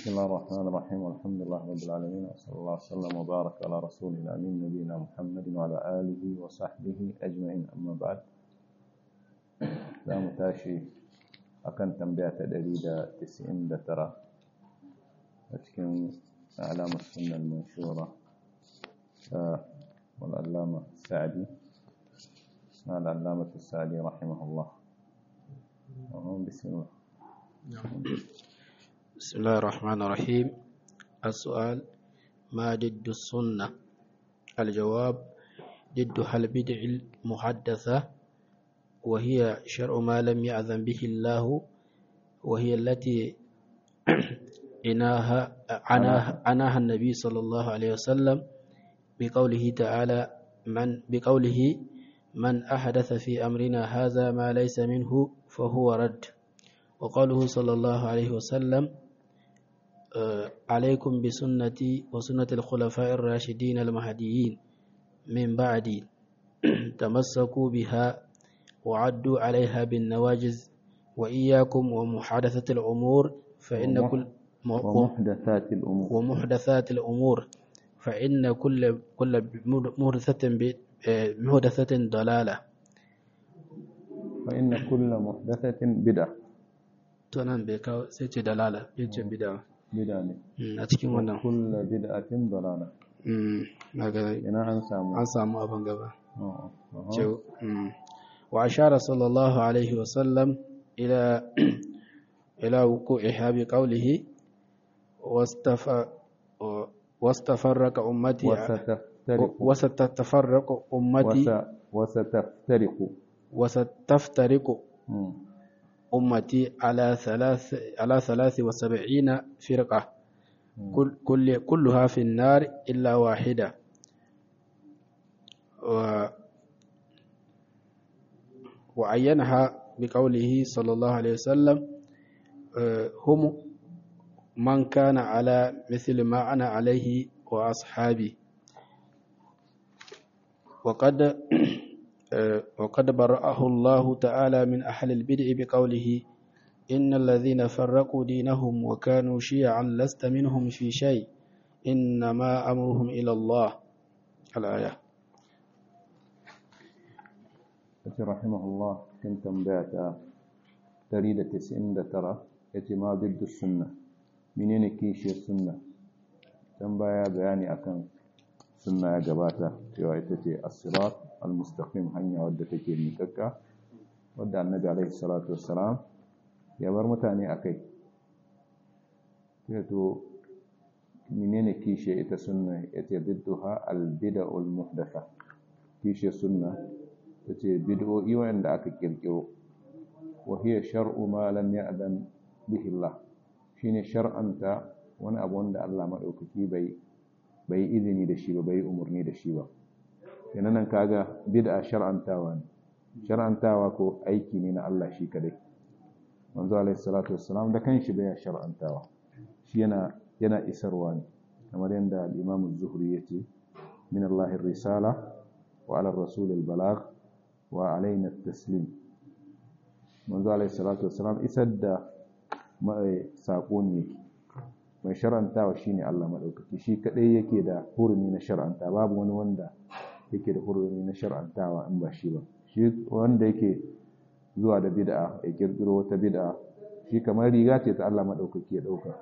بسم الله الرحمن الرحيم والحمد لله رب العالمين وصلى الله وسلم وبارك على رسول الأمين نبينا محمد وعلى آله وصحبه أجمعين أما بعد لا متاشي أكن تنبية تدريد تسعين ترى أتكن أعلام السنة المنشورة والعلامة السعدي العلامة السعدي رحمه الله بسم الله بسم الله الرحمن الرحيم السؤال ما ضد السنة الجواب ضدها البدع المحدثة وهي شرع ما لم يأذن به الله وهي التي عناها عناها, عناها النبي صلى الله عليه وسلم بقوله تعالى من بقوله من أحدث في أمرنا هذا ما ليس منه فهو رد وقوله صلى الله عليه وسلم عليكم بسنتي وسنة الخلفاء الراشدين المهديين من بعدي تمسكوا بها وعدوا عليها بالنواجز وإياكم ومحادثة الأمور فإن كل ومحدثات الأمور ومحدثات الأمور فإن كل كل محدثة محدثة ضلالة فإن كل محدثة بدعة tunan bai kawo sai ce dalala ya ce bida بدعة ne a cikin wannan كل بدعة ضلالة na ga ina an samu an samu abin gaba Oh, oh. ce wa ashara sallallahu alaihi wa sallam ila ila wuqu'iha bi qawlihi wastafa wastafarraqa ummati وستفترق wasatafarraqu ummati وس- وستفترق وستفترق مم. أمتي على ثلاث على ثلاث وسبعين فرقة كل كل كلها في النار إلا واحدة و وعينها بقوله صلى الله عليه وسلم آه، هم من كان على مثل ما أنا عليه وأصحابي وقد آه، وقد برأه الله تعالى من أهل البدع بقوله إن الذين فرقوا دينهم وكانوا شيعا لست منهم في شيء إنما أمرهم إلى الله الآية yace rahimahullah cikin tambaya ta 199 yace ma biddu sunna menene kishiyar sunna dan baya bayani akan sunna ya gabata cewa ita ce as-sirat al-mustaqim hanya wadda take miƙaƙƙa wadda annabi alaihi salatu wassalam ya bar mutane akai sai to menene kishiyar ita sunna yace bidduha al-bid'ul muhdatha kishiyar sunna ta ce bid'o'i wanda aka kirkiro wa hiya shar'u ma lam ya'dan bihi Allah shine shar'anta wani abu wanda Allah madaukaki bai bai izini da shi ba bai umurni da shi ba kenan nan kaga bid'a shar'antawa ne shar'antawa ko aiki ne na Allah shi kadai manzo alaihi salatu wassalam da kanshi bai shar'antawa shi yana yana isarwa ne kamar yadda al-Imam az-Zuhri yace min Allah risala wa ala ar-rasul al-balagh wa alaina taslim manzo alaihi salatu wassalam isar da mai sako ne mai shar'antawa shine Allah madaukaki shi kadai yake da hurumi na shar'anta babu wani wanda yake da hurumi na shar'antawa in ba shi ba shi wanda yake zuwa da bid'a ya kirkiro wata bid'a shi kamar riga ce ta Allah madaukaki ya dauka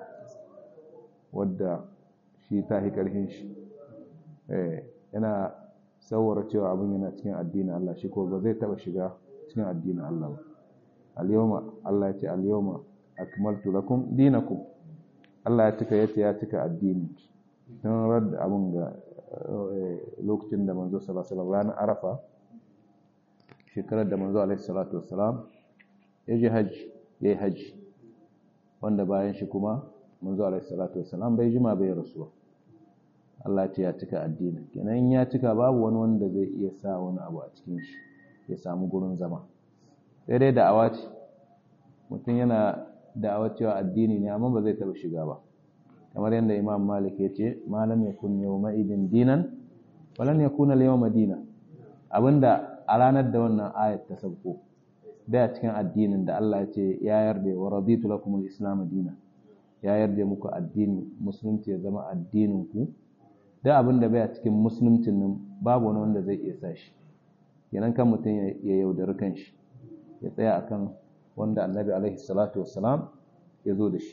wadda shi ta hi karhin shi eh yana saurara cewa abin yana cikin addinin Allah shi ko ba zai taba shiga cikin addinin Allah ba al-yawma Allah ya ce al-yawma akmaltu lakum dinakum Allah ya cika yace ya cika addini don radda abin ga lokacin da manzo sallallahu alaihi wasallam ranar Arafa shekarar da manzo alaihi salatu wassalam ya je haji yayi haji wanda bayan shi kuma manzo alaihi salatu wassalam bai jima bai rasuwa Allah ce ya cika addini kenan in ya cika babu wani wanda zai iya sa wani abu a cikin shi ya samu gurin zama sai dai da'awa ce mutum yana da'awa cewa addini ne amma ba zai taba shiga ba kamar yadda Imam Malik ya ce malam yakun yawma idin dinan walan yakuna al-yawma dina abinda a ranar da wannan ayat ta sauko da cikin addinin da Allah ya ce ya yarda wa raditu lakum al-islam dinan ya yarda muku addini musulunci ya zama addinin ku da abin da baya cikin musuluncin nan babu wani wanda zai iya sa shi kenan kan mutum ya yaudari kanshi ya tsaya akan wanda annabi alaihi salatu wassalam ya zo da shi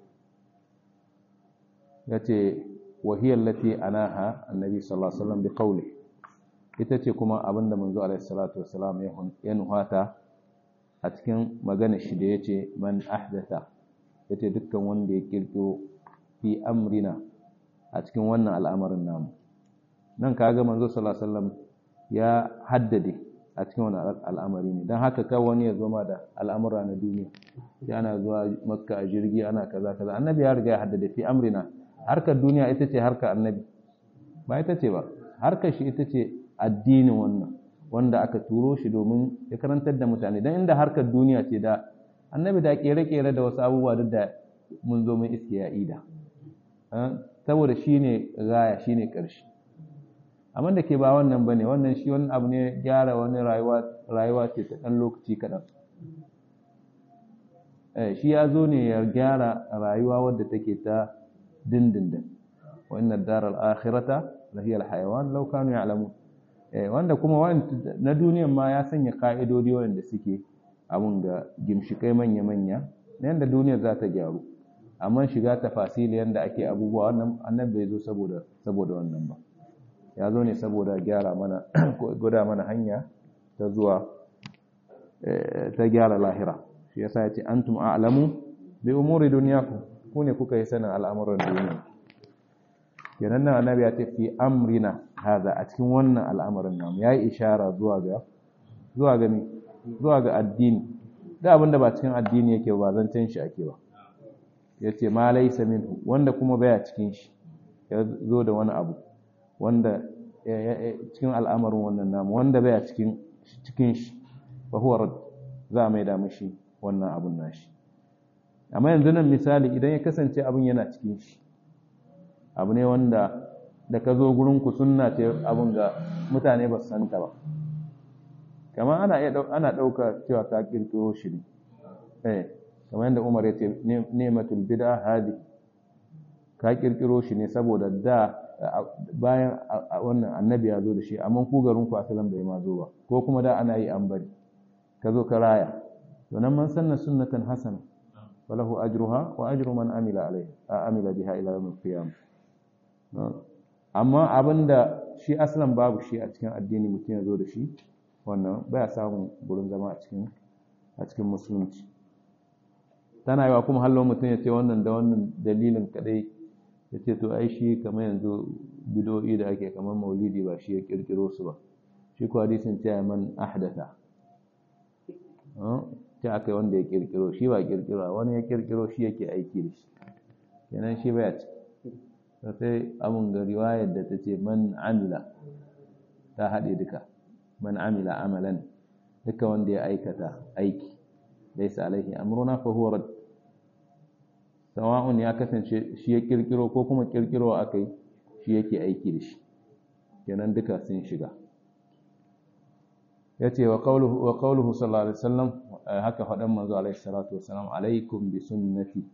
ya ce wahiyar lati anaha annabi sallallahu alaihi wasallam bi qawli ita ce kuma abinda manzo alaihi salatu wassalam ya nuhata a cikin magana shi da yace man ahdatha yace dukkan wanda ya kirkiro fi amrina a cikin wannan al'amarin namu nan kaga manzo sallallahu alaihi wasallam ya haddade a cikin wannan al'amari ne dan haka kai wani ya zoma da al'amura na duniya ya ana zuwa makka a jirgi ana kaza kaza annabi ya riga ya haddade fi amrina harkar duniya ita ce harkar annabi ba ita ce ba harkar shi ita ce addinin wannan wanda aka turo shi domin ya karantar da mutane don inda harkar duniya ce da annabi da kere-kere da wasu abubuwa duk da mun zo mun iske ya ida saboda shi ne gaya shi ne ƙarshe amma da ke ba wannan ba ne wannan shi wani abu ne gyara wani rayuwa ce ta ɗan lokaci kaɗan shi ya zo ne ya gyara rayuwa wadda take ta dindindin wa inna daral akhirata lahiyal hayawan law kanu ya'lamun wanda kuma na duniyan ma ya sanya ka'idodi wanda suke abun ga gimshikai manya-manya na yadda duniyar za ta gyaru amma shiga tafasili yadda ake abubuwa wannan annabi bai zo saboda saboda wannan ba ya zo ne saboda gyara mana guda mana hanya ta zuwa ta gyara lahira shi yasa ya ce antum a'lamu bi umuri dunyakum ku ne kuka yi sanin al'amuran duniya kenan nan annabi ya ce fi amrina hada a cikin wannan al'amarin namu yayi ishara zuwa ga zuwa ga zuwa ga addini da abinda ba cikin addini yake ba zancen shi ake ba yace ma laysa minhu wanda kuma baya cikin shi ya zo da wani abu wanda cikin al'amarin wannan namu wanda baya cikin cikin shi fa huwa rad za mai da mishi wannan abun nashi amma yanzu nan misali idan ya kasance abin yana cikin shi abu ne wanda da ka zo gurinku sunna ce abin ga mutane ba su santa ba kamar ana iya ana ɗauka cewa ka kirkiro shi ne eh kamar yadda Umar ya ce ni'matul bid'a hadi ka kirkiro shi ne saboda da bayan wannan annabi ya zo da shi amma ku garin ku asalan bai ma zo ba ko kuma da ana yi an bari ka zo ka raya to nan man sanna sunnatan hasana falahu ajruha wa ajru man amila alaiha amila biha ila yawm al-qiyamah amma abinda shi aslan babu shi a cikin addini mutum ya zo da shi wannan baya samun gurin zama a cikin a cikin musulunci tana yawa kuma hallo mutum ya ce wannan da wannan dalilin kadai ya ce to ai shi kamar yanzu bidoyi da ake kamar maulidi ba shi ya kirkiro su ba shi ko hadisin ce man ahdatha ce aka yi wanda ya kirkiro shi ba kirkiro wani ya kirkiro shi yake aiki da shi kenan shi baya ciki sai abun ga riwayar da ta ce man amila ta haɗe duka man amila amalan duka wanda ya aikata aiki laisa alaihi amruna fa huwa rad sawa'un ya kasance shi ya kirkiro ko kuma kirkiro akai shi yake aiki da shi kenan duka sun shiga yace wa qawluhu wa qawluhu sallallahu alaihi wasallam haka faɗan manzo alaihi salatu wasalam alaikum bi sunnati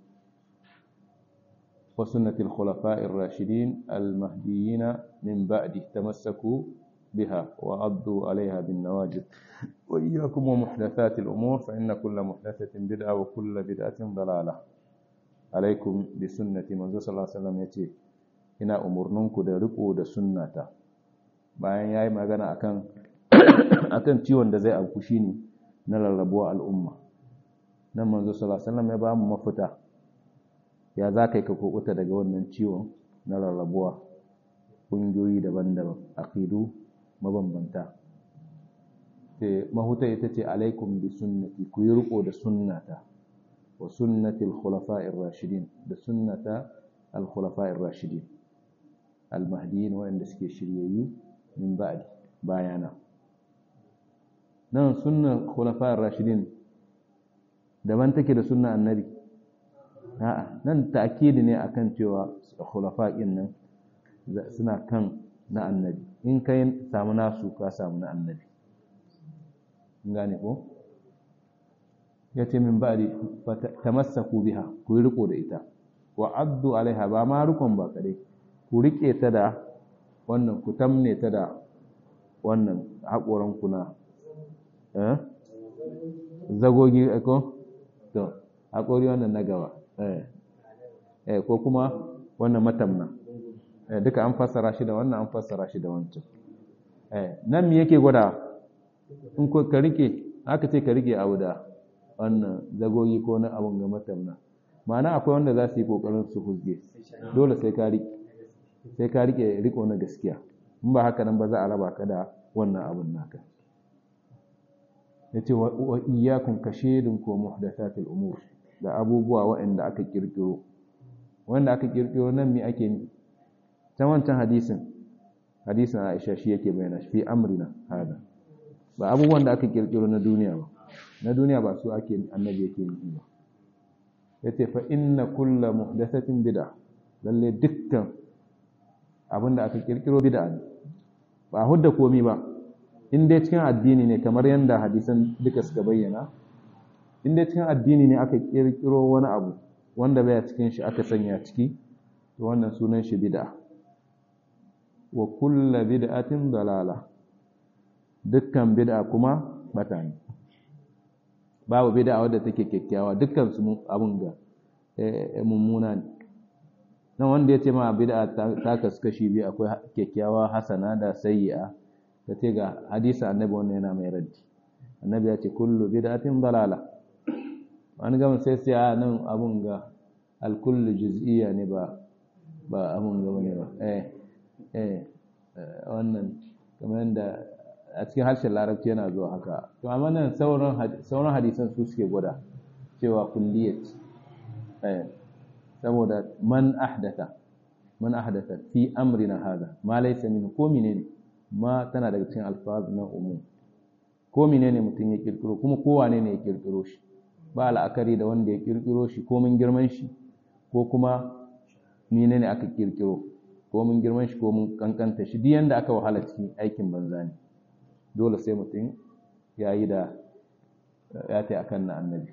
وسنة الخلفاء الراشدين المهديين من بعد تمسكوا بها وعضوا عليها بالنواجذ وإياكم ومحدثات الأمور فإن كل محدثة بدعة وكل بدعة ضلالة عليكم بسنة من صلى الله عليه وسلم يتي ina umurninku da riko da sunnata bayan yayi magana akan akan ciwon da zai auku shine na rarrabuwa al'umma nan manzo sallallahu alaihi wasallam ya ba mu mafita ya za ka yi ka kukuta daga wannan ciwon na rarrabuwa ƙungiyoyi daban-daban aqidu mabambanta sai mahuta ita ce alaikum bi sunnati ku yi riko da sunnata wa sunnati al-khulafa'ir rashidin da sunnata al-khulafa'ir rashidin al-mahdiyyin wa'anda suke shiryayyu min ba'di bayana nan sunnan khulafa'ir rashidin daban take da sunnan annabi a'a nan ta'kidi ne akan cewa khulafa'in nan suna kan na annabi in kai samu nasu ka samu na annabi gane ko yace min ba'di tamassaku biha ku yi riko da ita wa addu alaiha ba ma rukun ba kadai ku rike ta da wannan ku tamne ta da wannan haƙoran kuna eh zagogi ko to haƙori wannan na gaba eh eh ko kuma wannan matamna eh duka an fassara shi da wannan an fassara shi da wancan eh nan me yake gwada in ko ka rike aka ce ka rike abu da wannan zagogi ko na abun ga matamna ma'ana akwai wanda za su yi kokarin su huzge dole sai ka rike sai ka rike riko na gaskiya in ba haka nan ba za a raba ka da wannan abun naka yace wa iyyakum kashidun ko muhdathatil umur da abubuwa waɗanda aka kirkiro wanda aka kirkiro nan me ake ni ta wancan hadisin hadisin Aisha shi yake bayyana shi fi amrina hada ba abubuwan da aka kirkiro na duniya ba na duniya ba su ake annabi yake yi ba yace fa inna kullu muhdathatin bid'a lalle dukkan abinda aka kirkiro bid'a ne ba hudda komi ba in dai cikin addini ne kamar yanda hadisan duka suka bayyana in dai cikin addini ne aka kirkiro wani abu wanda baya cikin shi aka sanya ciki to wannan sunan shi bid'a wa kullu bid'atin dalala dukkan bid'a kuma bata ne babu bid'a wadda take kyakkyawa dukkan su abun ga mummuna ne nan wanda ya ce ma bid'a ta kasu kashi biyu akwai kyakkyawa hasana da sayyi'a ta ce ga hadisa annabi wannan yana mai raddi annabi ya ce kullu bid'atin dalala wani gama sai sai a nan abun ga alkullu juz'iyya ne ba ba abun ga ne ba eh eh wannan kamar yadda a cikin harshen larabci yana zuwa haka to amma nan sauran sauran hadisan su suke gwada cewa kulliyat eh saboda man ahdatha man ahdatha fi amrina hada ma laysa min ko menene ma tana daga cikin alfaz na umum ko menene mutum ya kirkiro kuma ko wane ne ya kirkiro shi ba la'akari da wanda ya kirkiro shi ko mun girman shi ko kuma menene aka kirkiro ko mun girman shi ko mun kankanta shi duk yanda aka wahala cikin aikin banza ne dole sai mutum ya yi da ya ta akan na annabi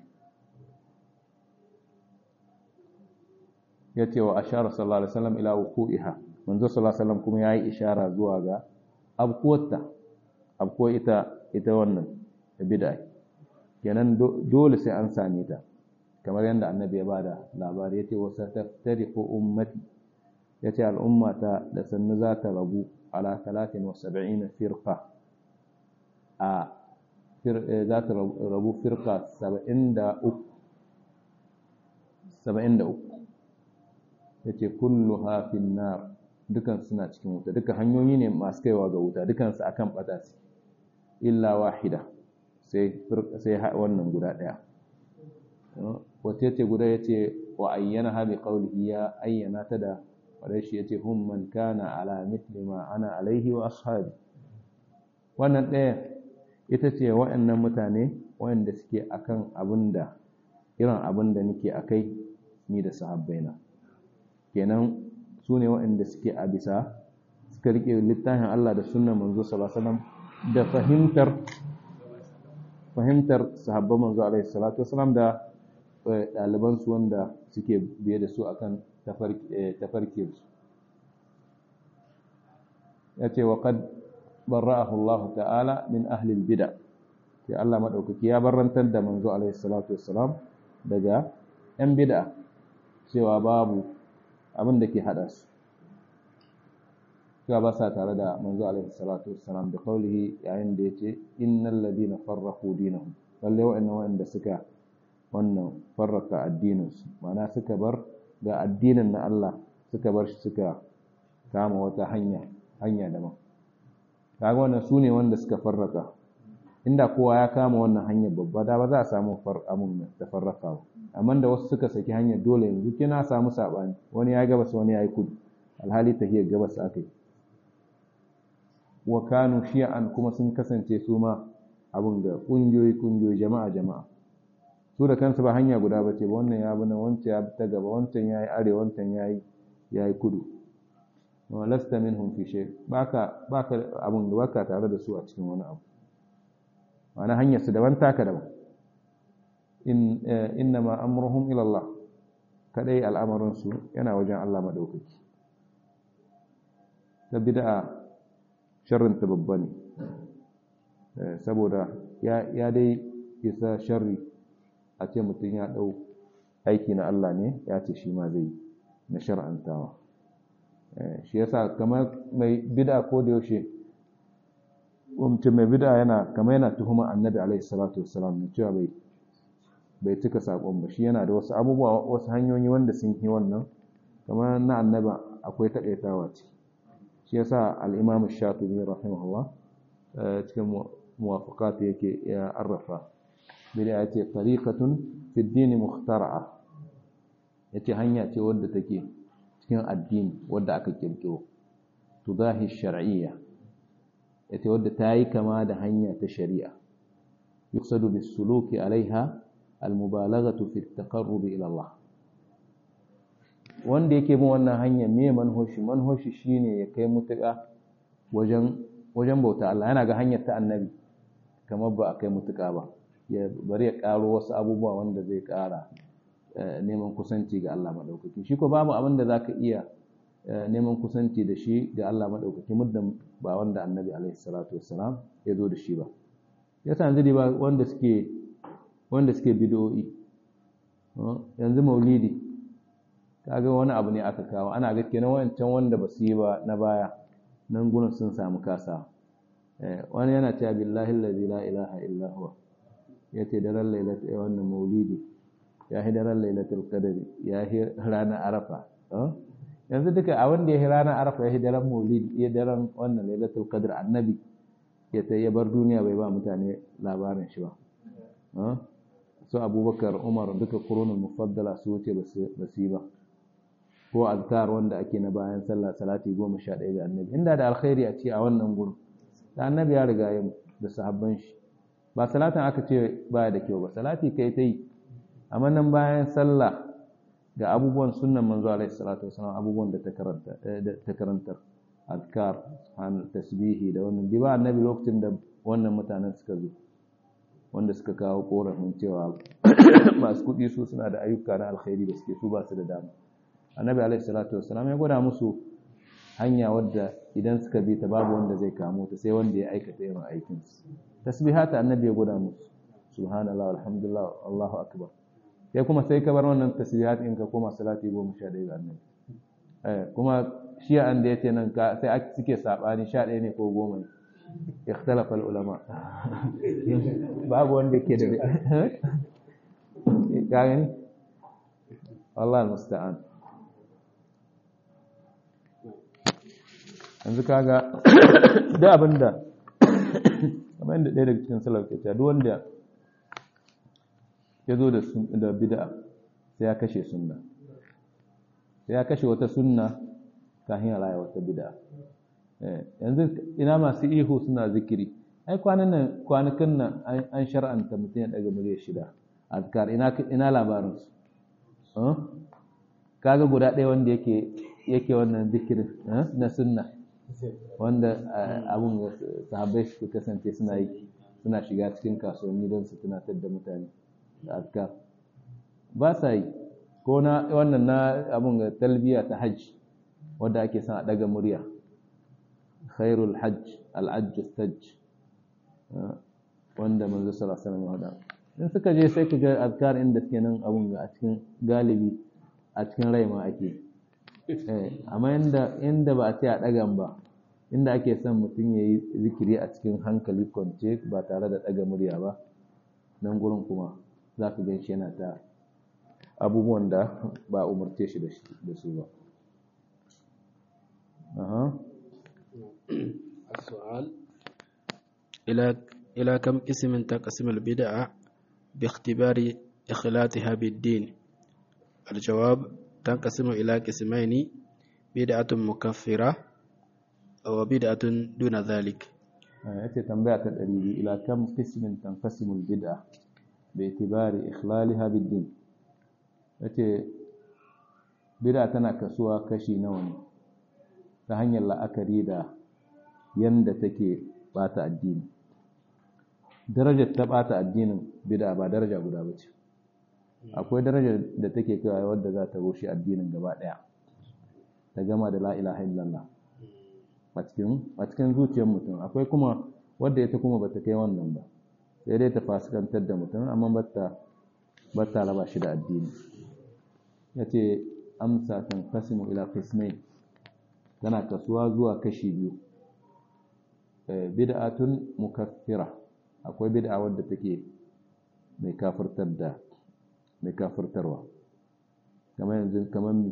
ya ce wa ashara sallallahu alaihi wasallam ila wuqu'iha manzo sallallahu alaihi wasallam kuma yayi ishara zuwa ga abkuwarta abkuwar ita ita wannan bid'a kenan dole sai an same ta kamar yadda annabi ya bada labari yace wa sataftariqu ummati yace al'umma ta da sannu za ta rabu ala 73 firqa a za ta rabu firqa 73 73 yace kulluha fin nar dukan suna cikin wuta duka hanyoyi ne masu kaiwa ga wuta dukan su akan bata su illa wahida sai sai wannan guda daya wace ce guda yace wa ayyana ha bi qawlihi ya ayyana ta da wadai shi yace hum man kana ala mithli ma ana alaihi wa ashabi wannan daya ita ce wa'annan mutane wa'anda suke akan abinda irin abinda nake akai ni da sahabbaina kenan su ne waɗanda suke a bisa suka riƙe littafin Allah da sunan manzo sallallahu alaihi da fahimtar fahimtar sahabban manzo alaihi salatu wasallam da ɗaliban su wanda suke biye da su akan tafarki su ya ce wa qad barra'ahu Allah ta'ala min ahli al-bid'a sai Allah madaukaki ya barrantar da manzo alaihi salatu wasallam daga yan bid'a cewa babu abin da ke haɗa su cewa ba sa tare da manzo alaihi salatu wassalam da kaulihi yayin da yace innal ladina farraqu dinahum lalle wa'annan wa'anda suka wannan farraka addinin su ma'ana suka bar ga addinin na Allah suka bar shi suka kama wata hanya hanya daban kaga wannan su ne wanda suka farraka inda kowa ya kama wannan hanyar babba da ba za a samu amun da farraka ba amma da wasu suka saki hanyar dole yanzu kina samu sabani wani ya gabas wani ya yi kudu alhali tahiyar gabas aka yi wa kanu shi'an kuma sun kasance su ma abin da kungiyoyi kungiyoyi jama'a jama'a su da kansu ba hanya guda ba ce ba wannan ya bi nan wancan ya ta gaba wancan ya yi arewa wancan ya yi ya yi kudu wa lasta minhum fi shay baka baka abin da baka tare da su a cikin wani abu ma'ana hanyar su daban taka daban in innama amruhum ila Allah kadai al'amarinsu yana wajen Allah maɗaukaki ta bid'a sharrinta babba ne saboda ya dai isa sharri a ce mutum ya ɗau aiki na Allah ne ya ce shi ma zai na shar'antawa shi yasa kamar mai bid'a ko da yaushe mutum mai bid'a yana kamar yana tuhuma annabi alaihi salatu wassalam ne cewa bai bai cika sakon ba shi yana da wasu abubuwa wasu hanyoyi wanda sun yi wannan kamar na annaba akwai taƙaitawa ce shi yasa al-imam shafi'i rahimahullah cikin muwafaqat yake ya arrafa bid'a yace tariqatun fi ad-din mukhtara'a yace hanya ce wadda take cikin addini wadda aka kirkiro tudahi shar'iyya yace wadda ta yi kama da hanya ta shari'a yuqsadu bis-suluki alaiha al-mubalaghatu fi at-taqarrub ila Allah wanda yake bin wannan hanya me manhoshi manhoshi shine ya kai mutuka wajen wajen bauta Allah yana ga hanyar ta annabi kamar ba a kai mutuka ba ya bari ya karo wasu abubuwa wanda zai kara neman kusanci ga Allah madaukaki shi ko babu abin da zaka iya neman kusanci da shi ga Allah madaukaki muddin ba wanda annabi alaihi salatu wassalam ya zo da shi ba yasa yanzu ba wanda suke wanda suke bid'o'i yanzu maulidi kaga wani abu ne aka kawo ana ga kenan wancan wanda ba su yi ba na baya nan gurin sun samu kasa wani yana cewa billahi allazi la ilaha illa huwa yace daren lailatul wannan maulidi ya hi daren lailatul qadri ya hi ranar arafa yanzu duka a wanda ya hi ranar arafa ya hi daren maulidi ya daren wannan lailatul qadr annabi ya ta ya bar duniya bai ba mutane labarin shi ba su abubakar umar duka kurunul mufaddala su wuce ba su yi ba ko azkar wanda ake na bayan sallah salati goma sha ɗaya ga annabi inda da alkhairi a ce a wannan gurin da annabi ya riga ya da sahabban shi ba salatin aka ce baya da kyau ba salati kai ta yi amma nan bayan sallah ga abubuwan sunnan manzo alaihi salatu wasallam abubuwan da ta karanta da ta karantar azkar an tasbihi da wannan diba annabi lokacin da wannan mutanen suka zo wanda suka kawo korafin cewa masu kuɗi su suna da ayyuka na alkhairi da suke su ba su da dama annabi alaihi salatu wassalam ya gwada musu hanya wadda idan suka bi ta babu wanda zai kamo ta sai wanda ya aikata irin aikin su tasbihata annabi ya gwada musu subhanallah alhamdulillah allahu akbar sai kuma sai ka bar wannan tasbihat in ka koma salati goma sha ɗaya ga annabi eh kuma shi an da yace nan ka sai suke sabani sha ɗaya ne ko goma ne ikhtalafa ulama babu wanda ke da ka gani Allah musta'an yanzu kaga da abinda kamar yadda ɗaya daga cikin salaf ke duk wanda ya zo da bid'a sai ya kashe sunna sai ya kashe wata sunna kafin ya raya wata bid'a yanzu ina masu ihu suna zikiri ai kwanan nan kwanakan nan an shar'anta mutum ya daga murya shida azkar ina ina labarin su kaga guda ɗaya wanda yake yake wannan zikirin na sunna wanda abun sahabbai su kasance suna yi suna shiga cikin kasuwanni don su tunatar da mutane da azkar ba sa yi ko na wannan na abun talbiya ta hajj wanda ake son a daga murya khairul hajj al'ajj stajj wanda manzo sallallahu alaihi wasallam hada in suka je sai ka ga azkar inda suke nan abun ga a cikin galibi a cikin rai ma ake eh amma inda inda ba a ce a dagan ba inda ake son mutum yayi zikiri a cikin hankali kwance ba tare da daga murya ba nan gurin kuma za ka gan shi yana ta abubuwan da ba umarce shi da su ba السؤال إلى إلى كم قسم تنقسم البدعة باختبار إخلاتها بالدين الجواب تنقسم إلى قسمين بدعة مكفرة وبدعة دون ذلك yace tambaya ta ɗari ila kam qismin tanqasimu al-bid'a bi itibari ikhlaliha bid-din yace bid'a tana kasuwa kashi nawa ne ta hanyar la'akari da yanda take bata addini darajar ta bata addinin bid'a ba daraja guda bace akwai daraja da take kaiwa wadda za ta rushe addinin gaba daya ta gama da la ilaha illallah a cikin a cikin zuciyar mutum akwai kuma wadda ita kuma bata kai wannan ba sai dai ta fasikantar da mutum amma bata bata raba shi da addini yace amsa kan qasimu ila qismain tana kasuwa zuwa kashi biyu bid'atun mukaffira akwai bid'a wadda take mai kafirtar da mai kafirtarwa kamar yanzu kamar mi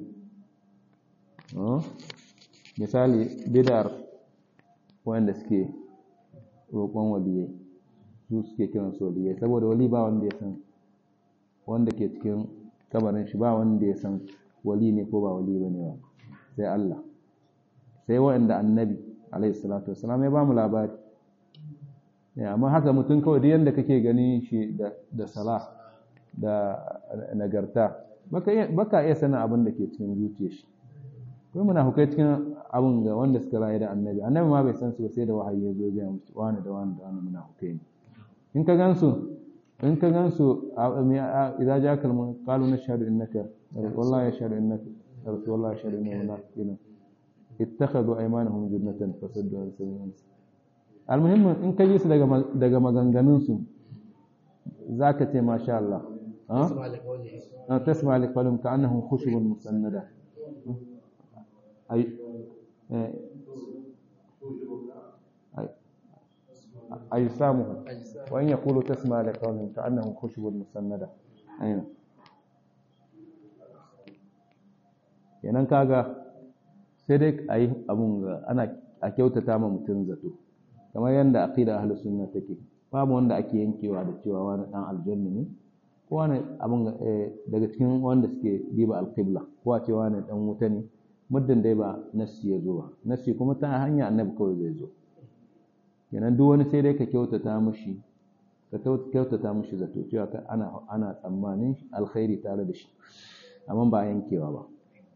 misali bid'ar wanda suke roƙon waliyai su suke kiran su waliyai saboda wali ba wanda ya san wanda ke cikin kabarin shi ba wanda ya san wali ne ko ba wali bane ba sai Allah sai waɗanda annabi alaihi salatu wasalam ya ba mu labari amma haka mutum kawai duk yanda kake ganin shi da sala da nagarta baka iya sanin abin da ke cikin zuciyar shi kuma muna hukai cikin abin ga wanda suka rayu da annabi annabi ma bai san su ba sai da wahayi ya zo ga musu wani da wani da wani muna hukai ne in ka gansu in ka gansu idan ja kalmu qalu nashhadu innaka wallahi yashhadu innaka wallahi yashhadu innaka munafiqun ittakhadhu aymanahum junnatan fasaddu an sabilillah almuhimmin in ka ji su daga daga maganganun su zaka ce masha Allah ha tasma li qawlihim ka'annahum khushubun musannada ay أجسامهم وإن يقولوا تسمع لقولهم كأنهم خشب مسندة أين kenan kaga sai dai a yi abun ga ana a kyautata ma mutum zato kamar yadda aqida ahlus sunna take babu wanda ake yankewa da cewa wani dan aljanna ne ko wani abun daga cikin wanda suke diba alqibla ko a ce wani dan wuta ne muddin dai ba nassi ya zo ba nassi kuma ta hanya annabi kawai zai zo kenan duk wani sai dai ka kyautata mushi ka kyautata mushi zato cewa ana ana tsammanin alkhairi tare da shi amma ba yankewa ba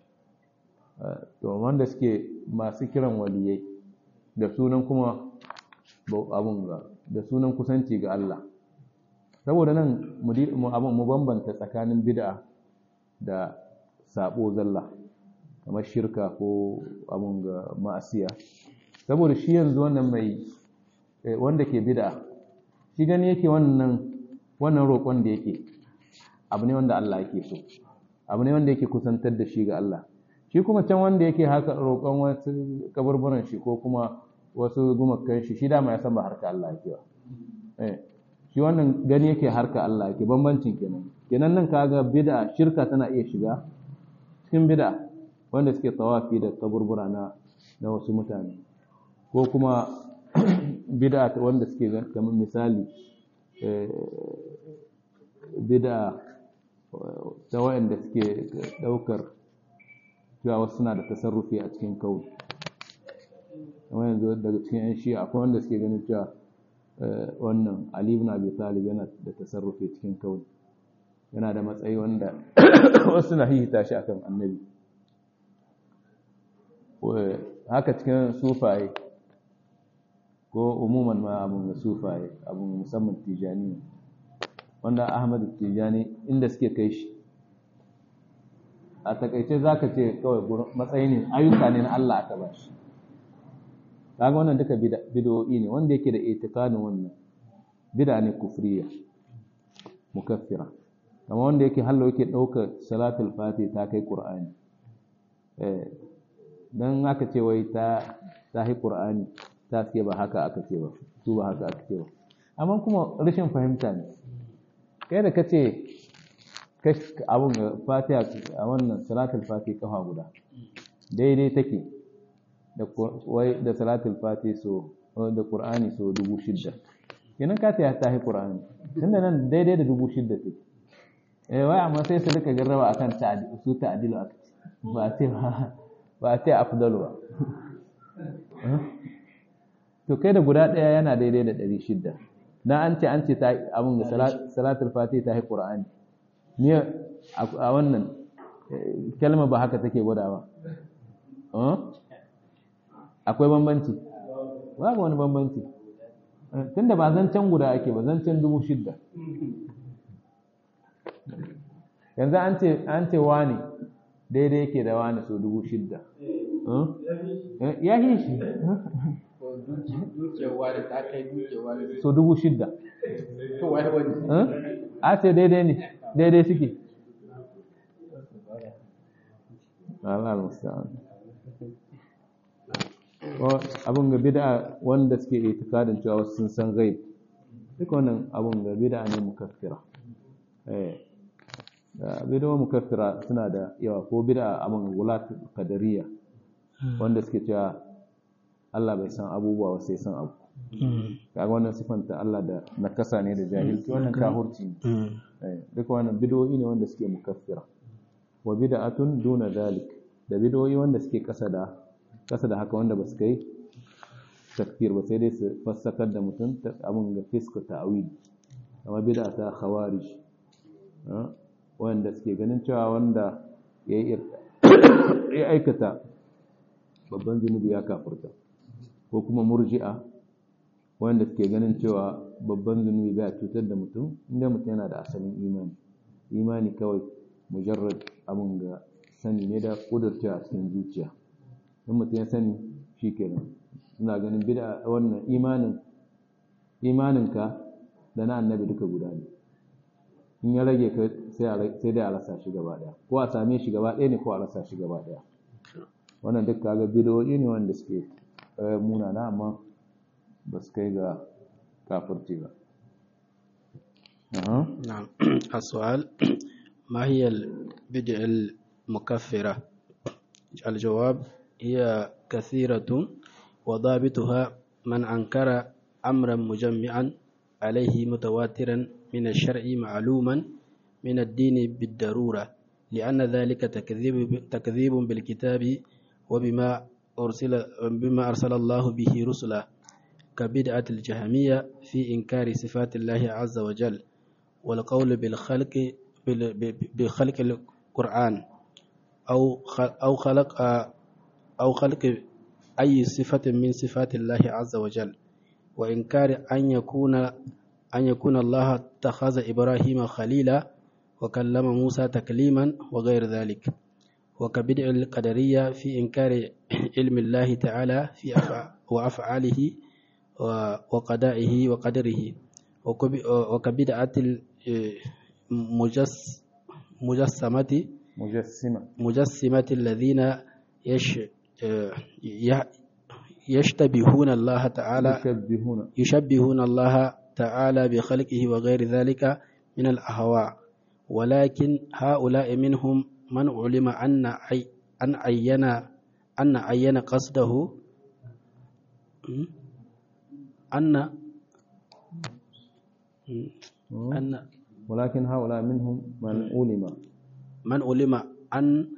to wanda suke masu kiran waliyai da sunan kuma abun ga da sunan kusanci ga Allah saboda nan mu mu bambanta tsakanin bid'a da sabo zalla kamar shirka ko abun ga ma'asiya saboda shi yanzu wannan mai wanda ke bid'a shi gani yake wannan wannan roƙon da yake abu ne wanda Allah yake so abu ne wanda yake kusantar da shi ga Allah shi kuma can wanda yake haka roƙon wasu kaburburan shi ko kuma wasu gumakan shi shi dama ya san ba harka Allah yake ba eh shi wannan gani yake harka Allah yake bambancin kenan kenan nan kaga bid'a shirka tana iya shiga cikin bid'a wanda suke tawafi da kaburbura na na wasu mutane ko kuma bid'a wanda suke kamar misali bid'a ta wayanda suke daukar cewa wasu suna da tasarrufi a cikin kauli kamar yanzu daga cikin yan shi akwai wanda suke ganin cewa wannan Ali ibn Abi Talib yana da tasarrufi cikin kauli yana da matsayi wanda wasu na hihita shi akan annabi haka cikin sufaye ko umuman ma abun da sufaye abun musamman tijani wanda ahmad tijani inda suke kai shi a takaice za ka ce kawai matsayi ne ayyuka ne na Allah aka ba shi kaga wannan duka bid'o'i ne wanda yake da itikadin wannan bid'a ne kufriya mukaffira kamar wanda yake hallo yake ɗaukar salatul fati ta kai qur'ani eh dan aka ce wai ta ta hi qur'ani ta ce ba haka aka ce ba su ba haka aka ce ba amma kuma rashin fahimta ne kai da kace abun fatiha a wannan salatul fatiha kafa guda daidai take da wai da salatul fatiha so da qur'ani so dubu shidda kenan ka ta ta hi qur'ani tunda nan daidai da dubu shidda take eh wai amma sai su rika jarraba akan ta'dil su ta'dilu ba ce ba ce afdalu ba to kai da guda ɗaya yana daidai da ɗari shidda dan an ce an ce ta abin da salatul fatiha ta yi qur'ani ni a wannan kalma ba haka take gwada ba akwai bambanci babu wani bambanci tunda ba zancen guda ake ba zancen dubu shidda yanzu an ce an ce wani daidai yake da wani so dubu shidda ya yi shi so dubu shidda a ce daidai ne daidai suke Allah al-musta'an abin ga bid'a wanda suke itikadin cewa wasu sun san gaib duk wannan abin ga bid'a ne mukaffira eh bid'a mukaffira suna da yawa ko bid'a abin gulat qadariyya wanda suke cewa Allah bai san abubuwa ba sai san abu kaga wannan sifanta Allah da nakasa ne da jahilci wannan kafirci ne duk wannan bid'o'i ne wanda suke mukaffira wa bid'atun duna dalik da bid'o'i wanda suke kasa da kasa da haka wanda ba su kai takfir ba sai dai su fassakar da mutum abin ga fiska ta'awili amma bid'a ta khawarij wanda suke ganin cewa wanda ya aikata babban zunubi ya kafurta ko kuma murji'a wanda suke ganin cewa babban zunubi bai cutar da mutum inda mutum yana da asalin imani imani kawai mujarrad abin ga sani ne da kudurta a cikin zuciya in mutum ya sani shi kenan suna ganin bid'a wannan imanin imaninka da na annabi duka guda ne in ya rage ka sai dai a rasa shi gaba daya ko a same shi gaba daya ne ko a rasa shi gaba daya wannan duk kaga bid'o'i ne wanda suke munana amma ba su kai ga kafirci ba نعم السؤال ما هي البدع المكفرة الجواب هي كثيرة وضابطها من أنكر أمرا مجمعا عليه متواترا من الشرع معلوما من الدين بالضرورة لأن ذلك تكذيب, تكذيب بالكتاب وبما أرسل, بما أرسل الله به رسلا كبدعة الجهمية في إنكار صفات الله عز وجل والقول بالخلق بخلق القرآن أو أو خلق أو خلق أي صفة من صفات الله عز وجل وإنكار أن يكون أن يكون الله اتخذ إبراهيم خليلا وكلم موسى تكليما وغير ذلك وكبدع القدرية في إنكار علم الله تعالى في وأفعاله وقضائه وقدره وكبدعة المجسمة مجسمة مجسمة الذين يش يشتبهون الله تعالى يشبهون يشبهون الله تعالى بخلقه وغير ذلك من الأهواء ولكن هؤلاء منهم من علم أن عي أن عين أن عين قصده أن أن ولكن هؤلاء منهم من علم من علم أن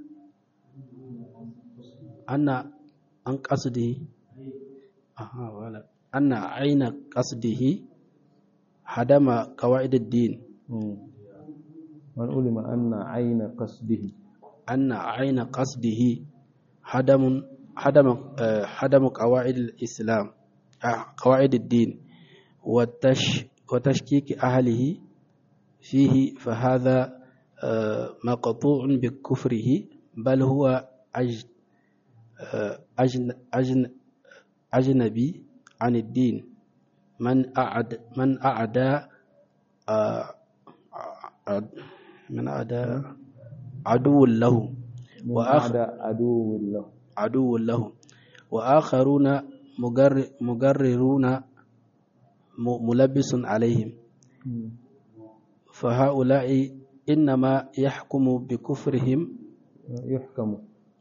أن أن قصده أها ولا أن عين قصده هدم قواعد الدين من علم أن عين قصده أن عين قصده هدم هدم هدم قواعد الإسلام قواعد الدين وتش وتشكيك أهله فيه فهذا مقطوع بكفره بل هو أج أجن أجن أجنبي عن الدين من أعد من أعدى من أعدى عدو له وآخر عدو له عدو له وآخرون مجر مجررون ملبس عليهم فهؤلاء إنما يحكم بكفرهم يحكم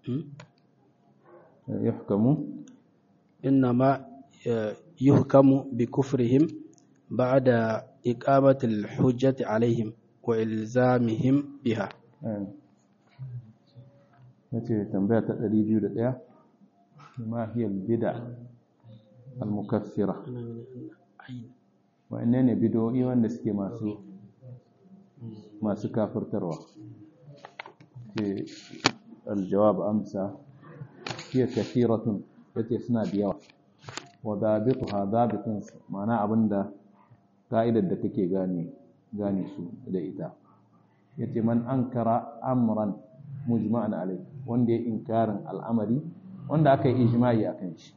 يحكم إنما يحكم بكفرهم بعد إقامة الحجة عليهم وإلزامهم بها nace tambaya ta 201 ma hiya bid'a al-mukaffira wa'anne ne bid'o'i wanda suke masu masu kafirtarwa ce aljawab amsa hiya kathiratun yace suna da yawa wa dabituha dabitun ma'ana abinda ka'idar da kake gane gane su da ita yace man ankara amran mujma'an alai wanda ya inkarin al'amari wanda aka yi ijma'i akan shi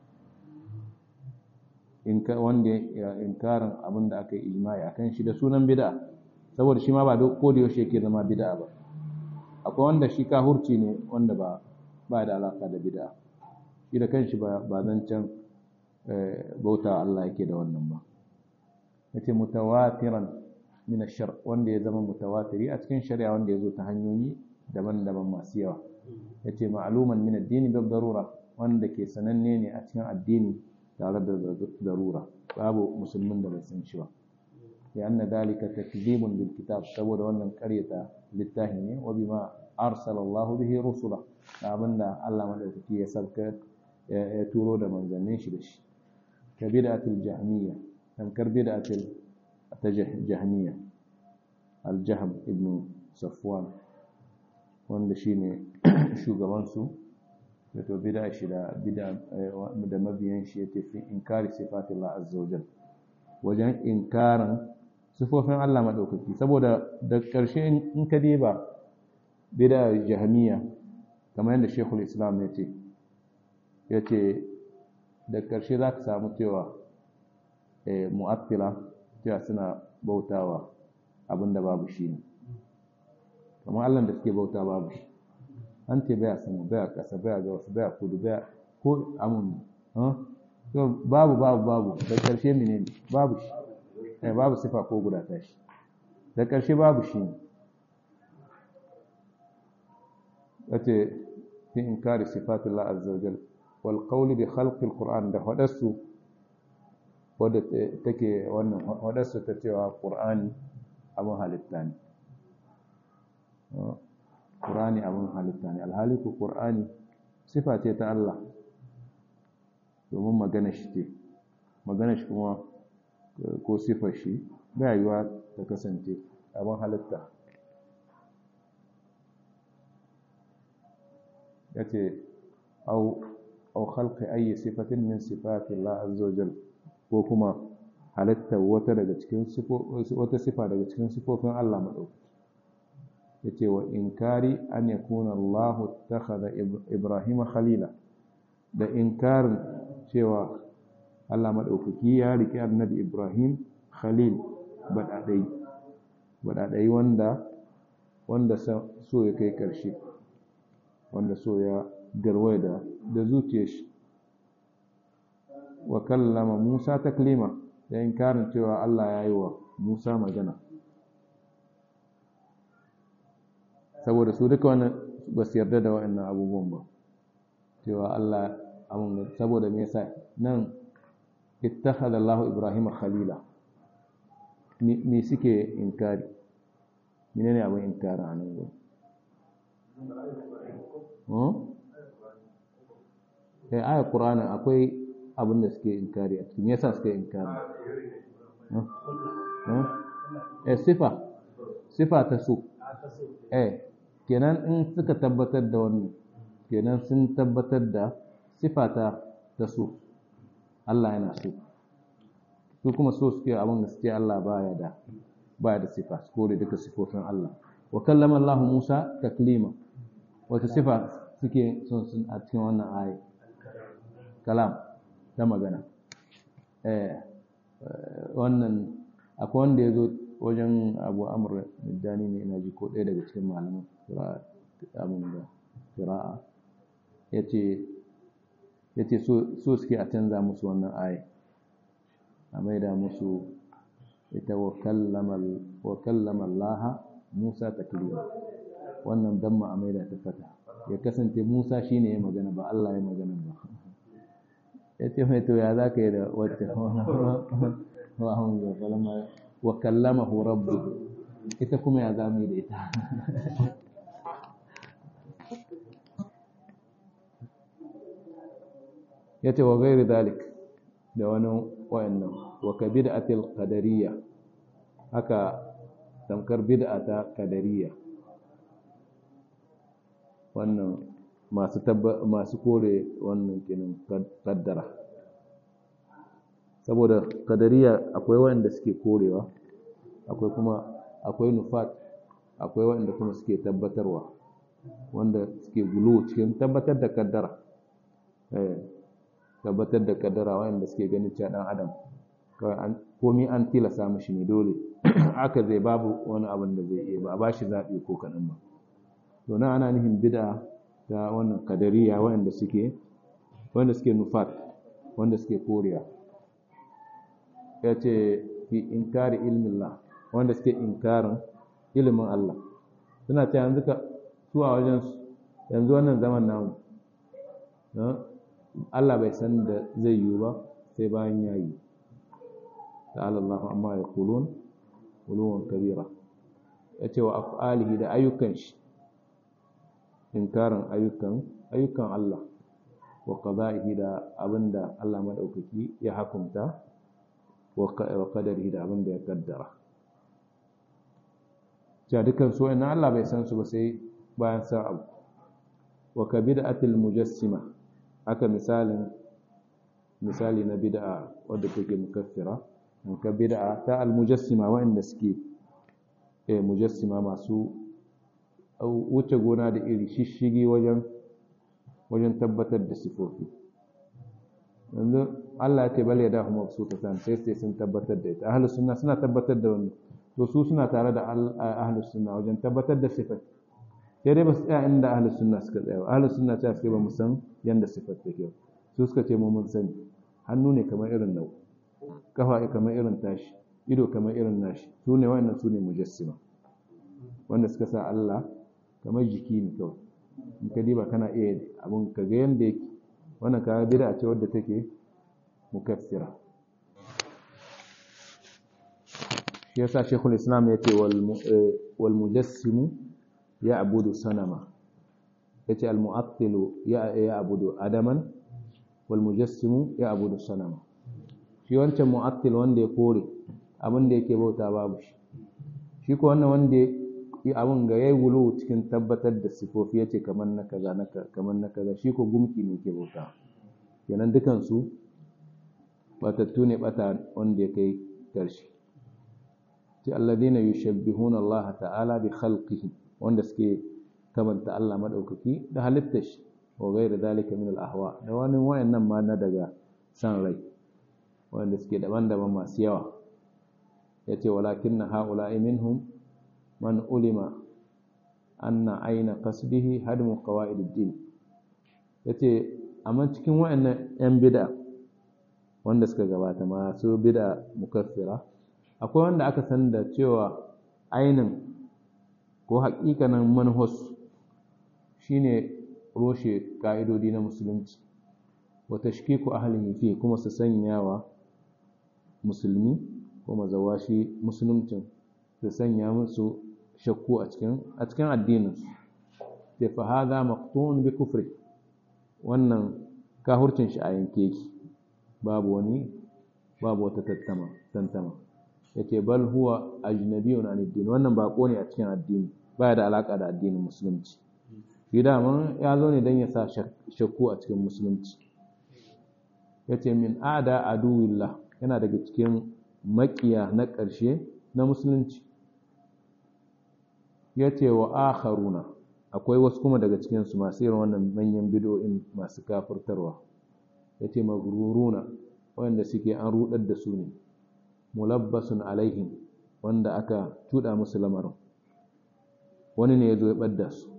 wanda ya inkarin abin da aka yi ijma'i akan shi da sunan bid'a saboda shi ma ba ko da yaushe yake zama bid'a ba akwai wanda shi kahurci ne wanda ba ba da alaka da bid'a shi da kanshi ba ba zancen bauta Allah yake da wannan ba yace mutawatiran min ash-shar wanda ya zama mutawatiri a cikin shari'a wanda ya zo ta hanyoyi daban-daban masu yawa yace ma'luman min ad-din bil darura wanda ke sananne ne a cikin addini tare da darura babu musulmin da bai san shi ba لأن ذلك تكذيب بالكتاب saboda wannan ƙaryata littafi ne wa bima arsala Allah bihi rusula abinda Allah madaukaki ya sarka ya turo da manzannin shi da shi ka bid'atul jahmiyya tankar bid'atul jahmiyya al-jahm ibn safwan wanda shine shugaban su da to bid'a shi da bid'a da mabiyan shi yace fi inkari sifatillah azza wajal wajen inkarin sifofin Allah maɗaukaki saboda da ƙarshe in ka diba bida jahamiya kamar yadda shekul islam ya ce ya ce da ƙarshe za ka samu cewa mu'attila cewa suna bautawa abinda babu shi ne kamar Allah da suke bauta babu shi an ce baya sama baya ƙasa baya ga wasu baya kudu baya ko amun babu babu babu da ƙarshe menene babu shi eh babu sifa ko guda tashi da ƙarshe babu shi wace fi inkari sifatullah azza wajal wal qawli bi khalqi alquran da hadasu wadda take wannan hadasu ta cewa qur'ani abun halitta ne qur'ani abun halitta ne alhali ko qur'ani sifa ce ta Allah domin magana shi ce magana shi kuma ko sifar shi ba yiwa ta kasance abin halitta ya ce au khalqi ayi sifatin min sifati Allah azza wajal ko kuma halitta wata daga cikin wata sifa daga cikin sifofin Allah madaukaki yace wa inkari an yakuna Allah takhadha Ibrahim khalila da inkarin cewa Allah maɗaukaki ya riƙe annabi Ibrahim Khalil baɗaɗai baɗaɗai wanda wanda so ya kai ƙarshe wanda so ya garwai da da zuciyar shi wa kallama Musa taklima da inkarin cewa Allah ya yi wa Musa magana saboda su duka wannan ba su yarda da waɗannan abubuwan ba cewa Allah abun saboda me yasa nan اتخذ الله إبراهيم خليلا me suke inkari menene abin inkari a nan gudu eh aya qur'ani akwai abin da suke inkari a cikin me yasa suke inkari eh sifa sifa ta so eh kenan in suka tabbatar da wannan kenan sun tabbatar da sifa ta ta so Allah yana so su kuma so suke abin da suke Allah baya da baya da sifa su kore duka sifofin Allah wa kallama Allah Musa taklima wata sifa suke son sun a cikin wannan aya kalam ta magana eh wannan akwai wanda ya zo wajen Abu Amr Dani ne ina ji ko ɗaya daga cikin malaman abin da qira'a yace ya ce so suke a canza musu wannan aya a maida musu ita wa kallama Allah Musa taklima wannan damma a maida ta fata ya kasance Musa shine ya magana ba Allah ya magana ba ya ce mai to ya za ka yi da wacce wa kallamahu rabbu ita kuma ya zama da ita ya ce wa gairi dalik da wani wayannan wa ka bid'atil qadariyya haka tamkar bid'a ta qadariyya wannan masu tabba masu kore wannan kinin kaddara saboda qadariyya akwai wanda suke korewa akwai kuma akwai nufat akwai waɗanda kuma suke tabbatarwa wanda suke gulu cikin tabbatar da kaddara tabbatar da kaddara waɗanda suke ganin cewa ɗan adam komi an tilasa mashi ne dole aka zai babu wani abin da zai iya ba a ba shi zaɓi ko kaɗan ba to nan ana nufin bida ta wannan kadariya waɗanda suke wanda suke nufat wanda suke koriya ya ce fi inkari ilmin Allah wanda suke inkarin ilimin Allah suna ce yanzu ka su a wajen yanzu wannan zaman namu Allah bai san da zai yiwu ba sai bayan ya yi ta'ala Allah amma ya kulun uluwan kabira ya ce wa af'alihi da ayyukan shi inkarin ayyukan ayyukan Allah wa qada'ihi da abinda Allah madaukaki ya hukunta wa qadarihi da abinda ya kaddara ja dukan su ina Allah bai san su ba sai bayan san abu wa ka bid'atil mujassima haka misalin misali na bid'a wadda take mukaffira in ka bid'a ta al mujassima wa'anda suke eh mujassima masu wuce gona da iri shishigi wajen wajen tabbatar da sifofi yanzu Allah ya ce bal ya dahu mabsutatan sai sai sun tabbatar da ita ahlus sunna suna tabbatar da wannan to su suna tare da ahlus sunna wajen tabbatar da sifat sai dai ba su tsaya inda ahlus sunna suka tsaya ba ahlus sunna ta suke ba mu san yanda sifat take su suka ce mu mun sani hannu ne kamar irin nau kafa kamar irin tashi ido kamar irin nashi su ne wa'annan su ne mujassima wanda suka sa Allah kamar jiki ne kawai in ka diba kana iya abin ka ga yanda yake wannan kaga bid'a ce wadda take mukaffira shi yasa shekul islam ya ce wal mujassimu ya abudu sanama ya ce al mu'attilu ya abudu adaman wal mujassimu ya abudu sanama shi wancan mu'attil wanda ya kore abin da yake bauta babu shi shi ko wannan wanda abin ga yayi wulu cikin tabbatar da sifofi yace kamar na kaza na kamar na kaza shi ko gumki ne ke bauta kenan dukan su batattu ne bata wanda ya kai karshe ce alladina yushabbihuna Allah ta'ala bi khalqihi wanda suke kamanta Allah madaukaki da halittar shi wa ghairu dalika min al-ahwa da wani wayannan ma na daga san rai wanda suke daban-daban masu yawa yace walakinna haula'i minhum man ulima anna aina qasdihi hadmu qawaid ad-din yace amma cikin wayannan yan bid'a wanda suka gabata masu bid'a mukaffira akwai wanda aka san da cewa ainin ko haƙiƙanin manhus shine roshe ka'idodi na musulunci wa tashkiku ahlihi fi kuma su sanyawa musulmi ko mazawashi musuluncin su sanya musu shakku a cikin a cikin addininsu sai fa hadha maqtun bi kufri wannan kahurcin shi a yanke ki babu wani babu wata tattama tantama yace bal huwa ajnabiyun an ad wannan bako ne a cikin addini baya da alaka da addinin musulunci shi dama ya zo ne dan ya sa shakku a cikin musulunci yace min ada aduwillah yana daga cikin makiya na ƙarshe na musulunci ya ce wa akharuna akwai wasu kuma daga cikinsu masu irin wannan manyan bidoyin masu kafurtarwa ya ce magururuna wanda suke an rudar da su ne mulabbasun alaihim wanda aka tuda musu lamarin wani ne ya zo ya ɓadda su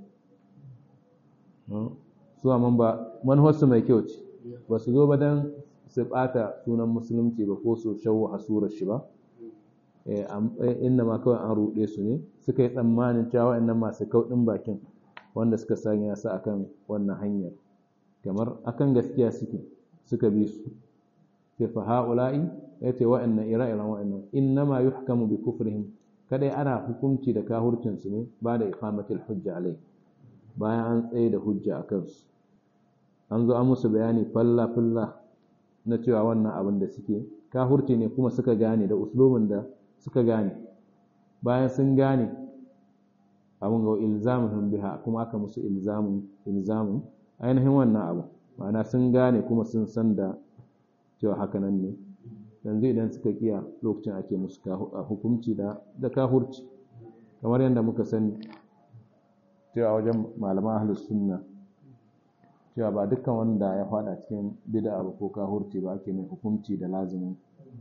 su amma ba manhajarsu mai kyau ce ba su zo ba don su ɓata sunan musulunci ba ko su shawo hasurar shi ba inda ma kawai an ruɗe su ne suka yi tsammanin cewa waɗannan masu kauɗin bakin wanda suka sanya su akan wannan hanyar kamar akan gaskiya suke suka bi su sai fa ha'ula'i ya ce waɗannan ire-iren waɗannan innama yuhkamu bi kufrihim kadai ana hukunci da kahurcin su ne ba da iqamatul hujja alai bayan an tsaye da hujja a kansu an zo an musu bayani falla falla na cewa wannan abin da suke kahurci ne kuma suka gane da uslubin da suka gane bayan sun gane abin ga ilzamuhum biha kuma aka musu ilzamun ilzamun ainihin wannan abu ma'ana sun gane kuma sun san da cewa haka nan ne yanzu idan suka kiya lokacin ake musu hukunci da da kahurci kamar yadda muka sani cewa wajen malaman ahlus sunna cewa ba dukkan wanda ya fada cikin bid'a ba ko kahurci ba ake mai hukunci da lazimin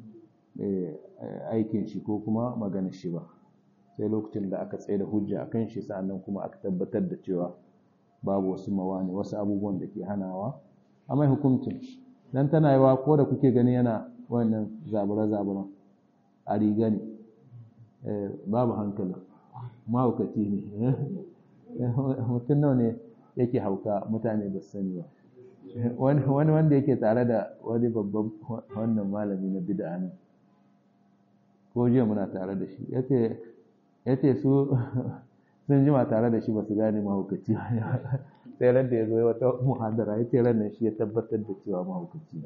aikin shi ko kuma maganar shi ba sai lokacin da aka tsaye da hujja akan shi sa'annan kuma aka tabbatar da cewa babu wasu mawani wasu abubuwan da ke hanawa a mai hukuncin dan tana yawa ko da kuke gani yana wannan zabura-zabura a riga ne babu hankali mahaukaci ne mutum nawa ne yake hauka mutane ba su sani ba wani wanda yake tare da wani babban wannan malami na bid'a ne ko jiya muna tare da shi ya ce su sun jima tare da shi ba su gane mahaukaci sai ran da ya zo wata muhadara ya ce ran shi ya tabbatar da cewa mahaukaci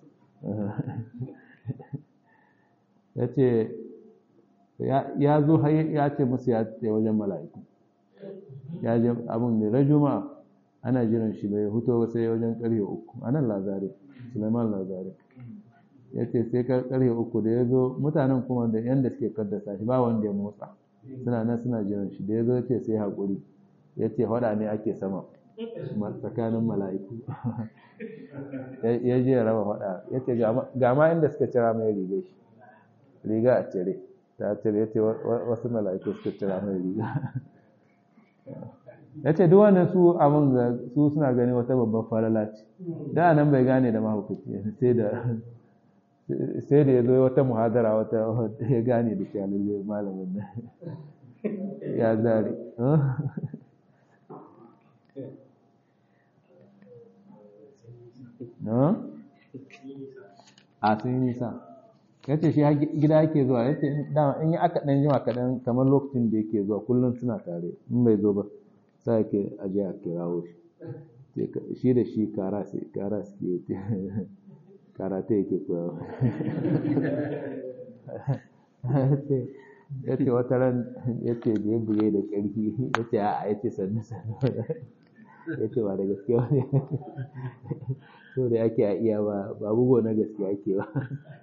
ya ce ya zo ya ce musu ya ce wajen mala'iku ya je abin da rajuma ana jiran shi bai huto sai wajen karfe uku a nan lazare suleiman lazare ya ce sai karfe uku da ya zo mutanen kuma da yadda suke kaddasa shi ba wanda ya motsa suna nan suna jiran shi da ya zo ce sai haƙuri ya ce hada ne ake sama tsakanin mala'iku ya je ya raba hada ya ce ga ma inda suka cira mai riga shi riga a cire ta cire ya ce wasu mala'iku suka cira mai riga ya ce duk wannan su abin da su suna gani wata babban falala ce da nan bai gane da mahaukaci sai da sai da ya zo wata muhadara wata ya gane da kyalalle malamin nan ya zari a sun yi nisa ya ce shi gida yake zuwa ya ce dama in yi aka ɗan jima kaɗan kamar lokacin da yake zuwa kullum suna tare in bai zo ba sa yake aje a kirawo shi shi da shi kara suke karate yake koyawa ya ce wata ran ya ce da ya buge da ƙarfi ya ce a ya ce sannu sannu ya ce ba da gaske wani so da ake a iya ba ba bugo na gaske ake ba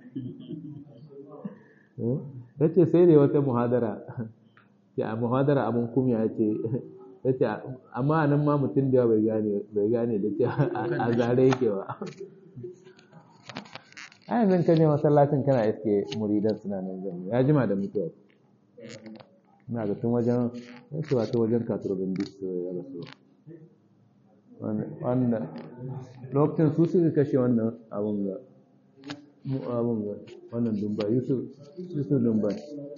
ya ce sai da wata muhadara ya a muhadara abin kumya ya ce ya ce amma nan ma mutum da bai gane bai gane da ce a zare yake ba a yanzu ka je masallacin kana iske muridan suna nan zama ya jima da mutuwa ina ga tun wajen yasu ba ta wajen katurbin disko ya rasu wanda lokacin su suka kashe wannan abun ga abun ga wannan dumbai yusuf yusuf dumbai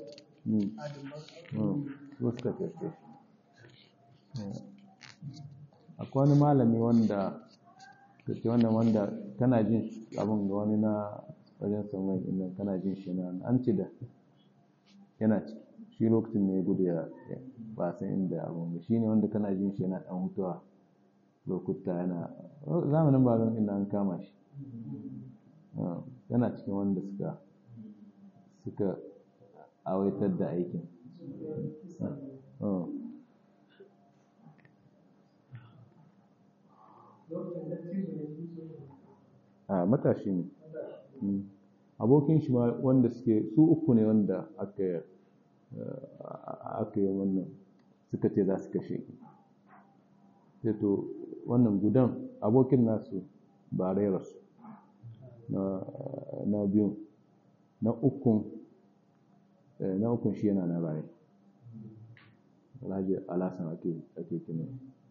su suka kashe akwai wani malami wanda kake wannan wanda kana jin abin ga wani na wajen saman inda kana jin shi na an ci da yana shi lokacin ne gudu ya ba san inda abin ga shi ne wanda kana jin shi yana dan hutuwa lokuta yana zamanin ba zan inda an kama shi yana cikin wanda suka suka awaitar da aikin a matashi ne abokin shi ma wanda suke su uku ne wanda aka aka yi wannan suka ce za su kashe sai to wannan gudan abokin nasu ba rairarsu na biyun na ukun na ukun shi yana na raye alhaji alasan ake kinin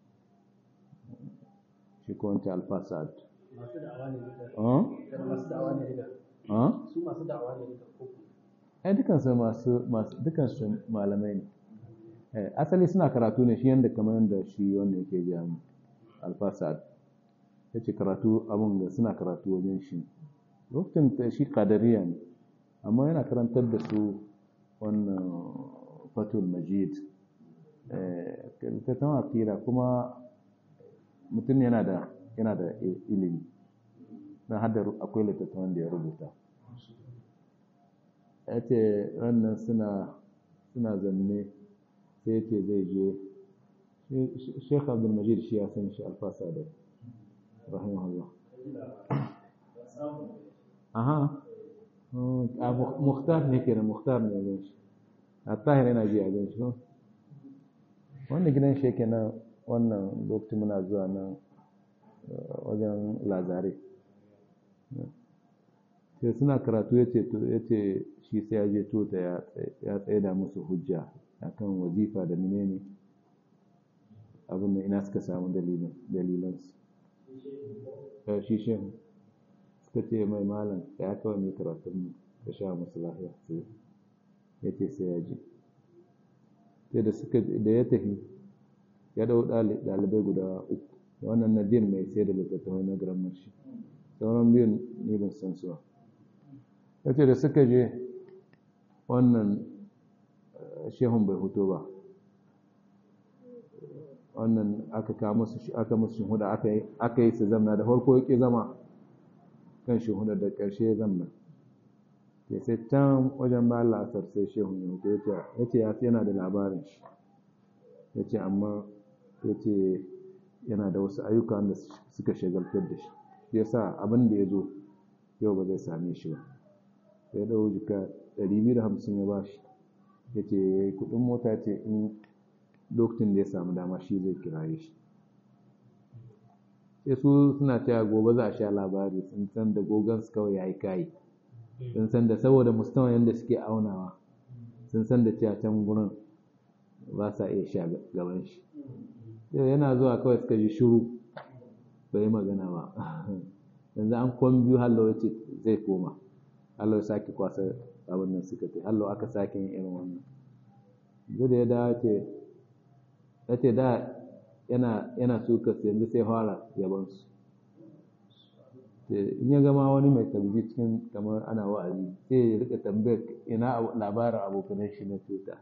shi ko wancan alfasad masu da'awa ne duka masu da'awa ne duka su masu da'awa ne duka ko ai dukansu masu masu dukansu malamai ne asali suna karatu ne shi yanda kamar yanda shi wanda yake gaya mu alfasad ya ce karatu abin da suna karatu wajen shi lokacin shi kadariya ne amma yana karantar da su wannan fatul majid ta tama akira kuma mutum yana da yana da ilimi don hada akwai littattafan da ya rubuta ya ce wannan suna suna zanne sai ce zai je sheikh abdulmajid shi ya san shi alfasa da rahimahullah aha muhtar ne kenan muhtar ne gan shi a tahir yana ji a gan shi wanda gidan shi yake nan wannan lokacin muna zuwa nan wajen lazare sai suna karatu ya ce shi sai ya je tota ya tsaye da musu hujja akan wazifa da menene abin da ina suka samu dalilansu shi shehu suka ce mai malam ya kawai mai karatun ka sha musu lafiya sai ya ce sai ya ji sai da suka da ya tafi ya dau ɗalibai guda uku da wannan nadir mai sai da littattafai na grammar shi sauran biyun ne ban san su ba ya ce da suka je wannan shehun bai hoto ba wannan aka kawo musu aka musu shuhuda aka yi aka yi su zamna da farko yake zama kan shuhuda da ƙarshe ya zamna ke sai can wajen ba la'asar sai shehun ya hoto ya ce ya ce yana da labarin shi ya ce amma ya ce yana da wasu ayyuka da suka shagaltar da shi ya sa abin da ya zo yau ba zai same shi ba sai ɗau jika 250 ya ba shi ya ce ya yi kuɗin mota ce in lokacin da ya samu dama shi zai kiraye shi sai su suna cewa gobe za a sha labari sun san da gogon su kawai ya yi kayi sun san da saboda musamman yadda suke aunawa sun san da cewa can gurin ba sa iya sha gaban shi yana zuwa kawai suka ji shuru bai magana ba yanzu an kwan biyu hallo ya ce zai koma hallo ya sake kwasa abin nan suka ce hallo aka sake yin irin wannan zai da ya dawo ce ya ce da yana yana suka su yanzu sai fara yabansu in ya gama wani mai tabbi cikin kamar ana wa'azi sai ya rika tambayar ina labarin abokanan shi na cuta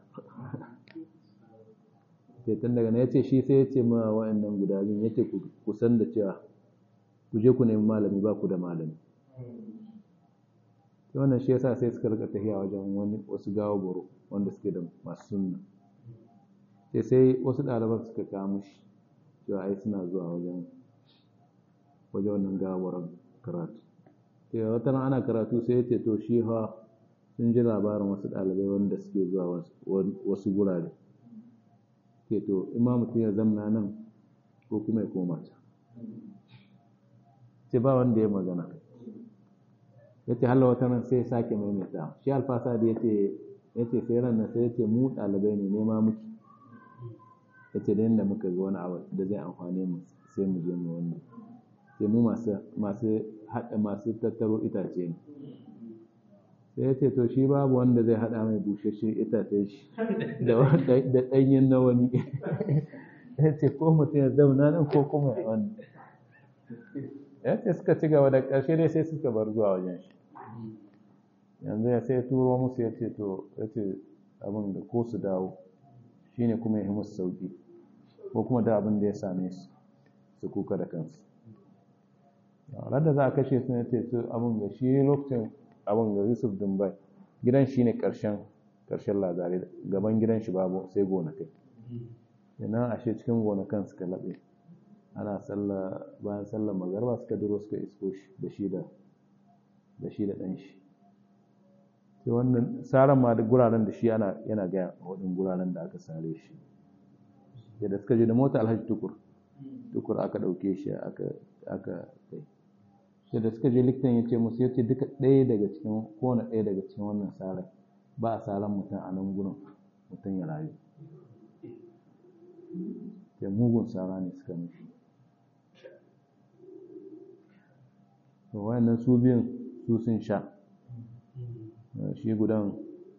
sai tun daga ya ce shi sai ya ce ma wa'annan guda biyu ya ce ku san da cewa ku je ku nemi malami ba ku da malami wannan shi yasa sai suka rika tafiya wajen wani wasu gawa boro wanda suke da masu sunna sai sai wasu ɗaliban suka kawo mushi cewa ai suna zuwa wajen wajen wannan gawar karatu sai wata ana karatu sai ya ce to shi ha sun ji labarin wasu ɗalibai wanda suke zuwa wasu gurare ke to in ma mutum ya zamna nan ko kuma ya koma ta ce ba wanda ya magana ya ce halawa wata nan sai ya sake maimaita shi alfasa da ya ce sai ran nan sai ya ce mu ɗalibai ne nema muke ya ce da yadda muka ga wani abu da zai amfane mu sai mu je mu wani sai mu masu haɗa masu tattaro itace ne sai ya ce to shi babu wanda zai haɗa mai bushashen itacen shi da ɗanyen na wani ya ce ko mutum ya zauna nan ko kuma ya wani ya ce suka ci gaba da ƙarshe dai sai suka bar zuwa wajen shi yanzu ya sai turo musu ya ce to ya ce abin da ko su dawo shi ne kuma ya yi musu sauƙi ko kuma da abin da ya same su su kuka da kansu da za a kashe su ne ce su abin da shi lokacin abin ga yusuf dumbai gidan shi ne ƙarshen ƙarshen lazare gaban gidan shi babu sai gonakai ina ashe cikin gonakan suka laɓe ana sallah bayan sallar magarba suka duro suka isko shi da shi da da shi da ɗan shi sai wannan saran ma da guraren da shi ana yana gaya waɗin guraren da aka sare shi da suka je da mota alhaji tukur tukur aka ɗauke shi aka aka kai sai da suka je likitan ya ce musu ya ce duka ɗaya daga cikin kowane ɗaya daga cikin wannan saran ba a saran mutum a nan gurin mutum ya rayu da mugun sara ne suka mishi to wayannan su biyun su sun sha shi gudan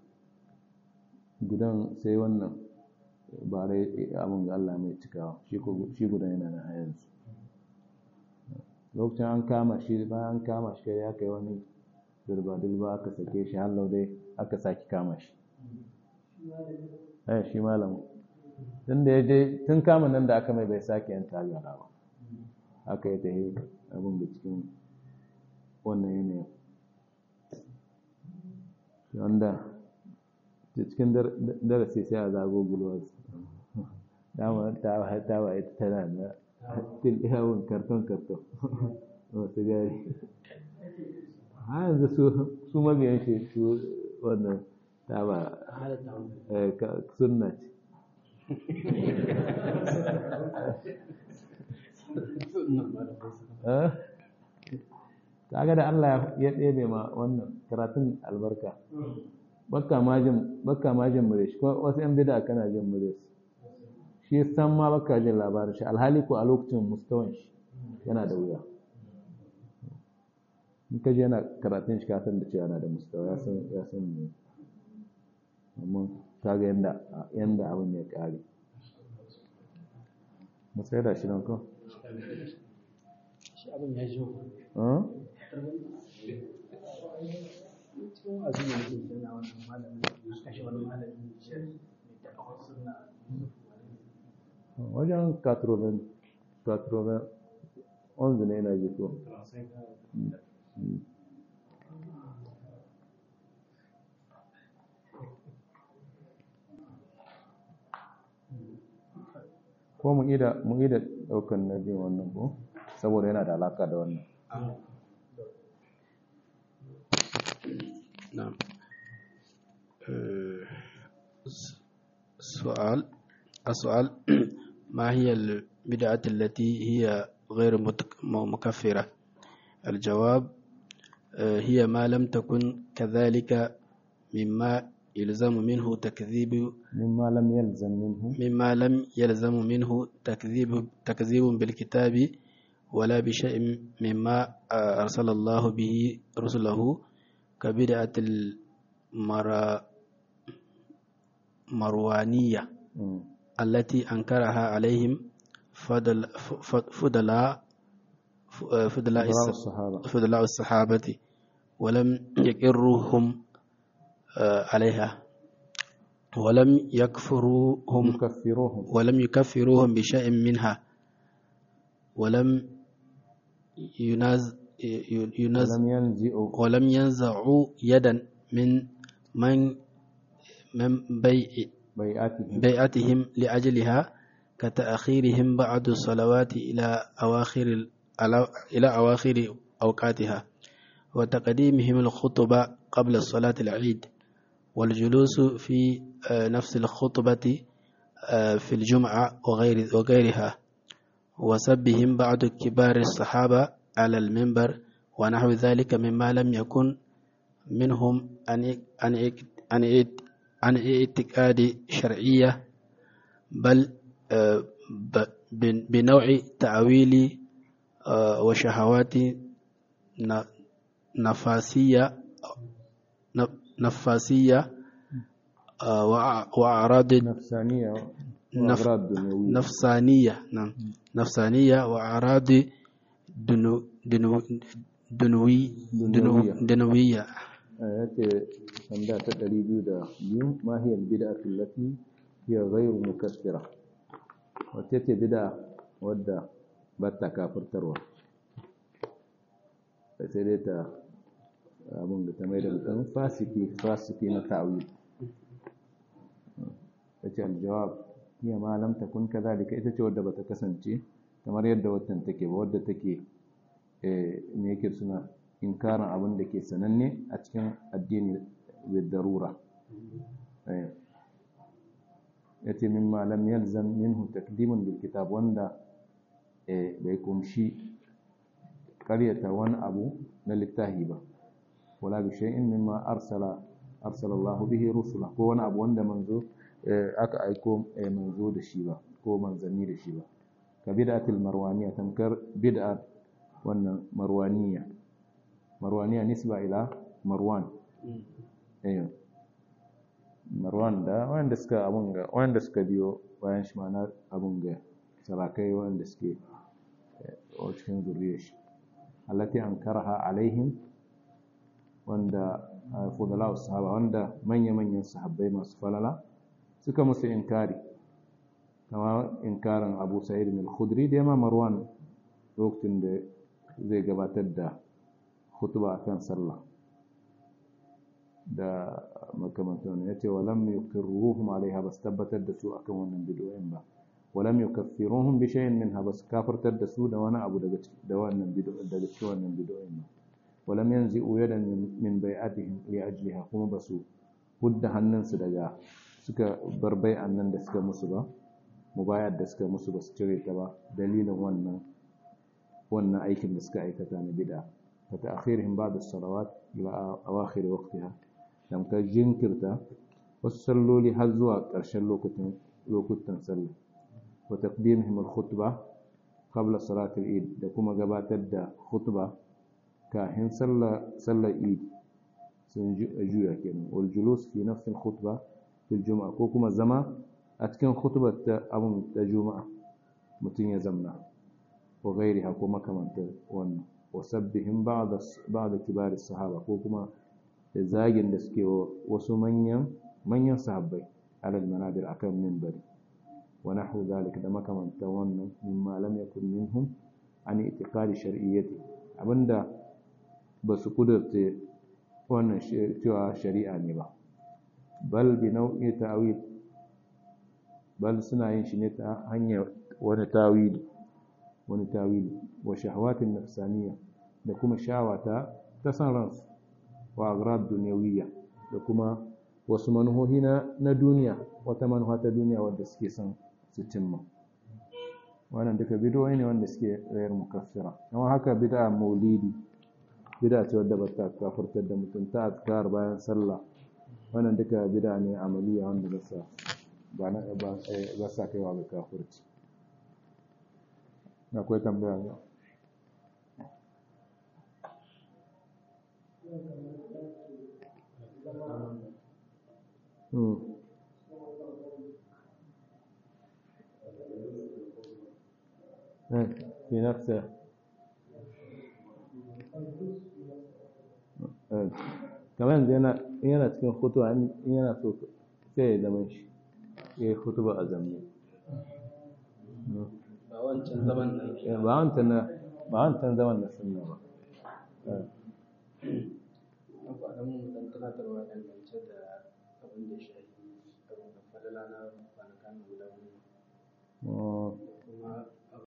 gudan sai wannan bare abin ga Allah mai cikawa shi gudan yana na hayansu lokacin an kama shi bayan an kama shi kai ya kai wani dirba-dirba aka sake shi hallau dai aka saki kama shi eh shi malamu tun da ya je tun kama nan da aka mai bai sake yin tagara ba aka yi ta yi abin da cikin wannan yanayin wanda cikin darasi sai a zago gulwas dama ta ba ita tana na til yawon karton karton wasu gari ha yanzu su mabiyan shi su wannan ta ba sunna ce kaga da Allah ya ɗebe ma wannan karatun albarka bakka majin bakka majin mure shi wasu yan bida kana jin mure shi san ma bakka jin labarin shi alhali ko a lokacin mustawan shi yana da wuya in ka je yana karatun shi kasan da cewa yana da mustawa ya san ya san ne amma kaga yanda yanda abin ya kare mu sai da shi nan ko shi abin ya ji cikin wasu ne ke yana wannan malamin kashe wani malamin da kawai suna wajen katroven katroven onze ne yana jiko ko mu ida mu ida daukan na biyu wannan ko saboda yana da alaka da wannan نعم سؤال السؤال ما هي البدعة التي هي غير مكفرة الجواب هي ما لم تكن كذلك مما يلزم منه تكذيب مما لم يلزم منه مما لم يلزم منه تكذيب تكذيب بالكتاب ولا بشيء مما أرسل الله به رسله كبدعة المروانية التي أنكرها عليهم فضل فضلاء فضلاء الصحابة فضلاء الصحابة ولم يقرهم عليها ولم يكفروهم يكفروهم ولم يكفروهم بشيء منها ولم يناز يناز ولم ينزئوا ولم ينزعوا يدا من من من بيع بيعتهم بيعتهم لأجلها كتأخيرهم بعض الصلوات إلى أواخر ال- إلى أواخر أوقاتها وتقديمهم الخطبة قبل صلاة العيد والجلوس في آه، نفس الخطبة آه، في الجمعة وغير وغيرها وسبهم بعض كبار الصحابة على المنبر ونحو ذلك مما لم يكن منهم عن عن عن عن اعتقاد شرعية بل آه، ب- بن- بنوع تعويل آه، وشهوات ن- نفاسية ن- نفاسية آه، وأع- وأعراض نفسانية نف- وأغراض دنيوية نفسانية نعم نفسانية وأعراض دنو دنو دنوي دنو دنيوية. دنوية ya ce tambaya ta ɗari biyu da biyu ma hiya bid'atu allati hiya ghayru mukaffira wace ce bid'a wadda ba ta kafirtarwa sai dai ta abin da ta mai da mutum fasiki fasiki na ta'wil ta ce aljawab hiya ma lam takun kadhalika ita ce wadda bata kasance kamar yadda watan take ba wadda take eh me yake suna inkarin abin da ke sananne a cikin addini bil darura ya ce min malam yalzam minhu takdimun bil kitab wanda bai kumshi karyata wani abu na littahi ba wala bi shay'in mimma arsala arsala Allah bihi rusula ko wani abu wanda manzo aka aiko manzo da shi ba ko manzanni da shi ba ka bid'atul marwaniya tamkar bid'a wannan marwaniya marwaniya nisba ila marwan eh marwan da wanda suka abun ga wanda suka biyo bayan shi mana abun ga sarakai wanda suke a cikin zuriyar shi allati ankaraha alaihim wanda fudala sahaba wanda manya-manyan sahabbai masu falala suka musu inkari kama inkarin abu sa'id al-khudri da yamma marwan lokacin da zai gabatar da hutuba akan sallah da makamantan ya ce walam yuqirruhum alaiha bas tabbatar da su akan wannan bid'o'in ba walam yukaffiruhum bi shay'in minha bas kafirtar da su da wani abu daga da wannan bid'o'in daga cikin wannan bid'o'in ba walam yanzi'u yadan min bai'atihim li ajliha kuma basu hudda hannunsu daga suka bar bai'an nan da suka musu ba mubayar da suka musu ba su cire ta ba dalilin wannan wannan aikin da suka aikata na bid'a fa ta'khirihim ba'd as-salawat ila awakhir waqtiha dan ka jinkirta wasu salloli har zuwa ƙarshen lokutan lokutan sallah wa taqdimihim al-khutbah qabla salat al-eid da kuma gabatar da khutba kafin sallar sallar eid sun juya kenan wal julus fi nafs al-khutbah fi al-jum'a ko kuma zama a cikin khutbar ta abun ta juma'a mutum ya zamna wa gairiha ko makamantar wannan wa sabbihim ba'da ba'da kibar sahaba ko kuma da zagin da suke wasu manyan manyan sahabbai alal manadir akan minbari wa nahwu zalika da makamantar wannan mimma lam yakun minhum an itiqadi shar'iyyati abinda ba su kudurce wannan cewa shari'a ne ba bal bi nau'i ta'wil bal suna yin shi ne ta hanyar wani tawili wani tawili wa shahawatin nafsaniya da kuma shawata ta san ransu wa agrad duniyawiyya da kuma wasu manuhohi na duniya wata manuha ta duniya wadda suke son su cimma wannan duka bidoyi ne wanda suke rayar mukaffira amma haka bid'a maulidi bid'a ce wadda bata kafirtar da mutum ta azkar bayan sallah wannan duka bid'a ne amaliya wanda ba sa ba na ba sa kaiwa ga kafirci akwai tambaya ne في نفسه kamar yanzu yana cikin hutuwa in yana so sai ya zama shi ya yi hutuba a zamne ba wancan zaman nan ba wancan na ba wancan zaman na sunna ba abu a nan dan tunatarwa dangance da abin da shahi abin da falala na kwanakan guda biyu kuma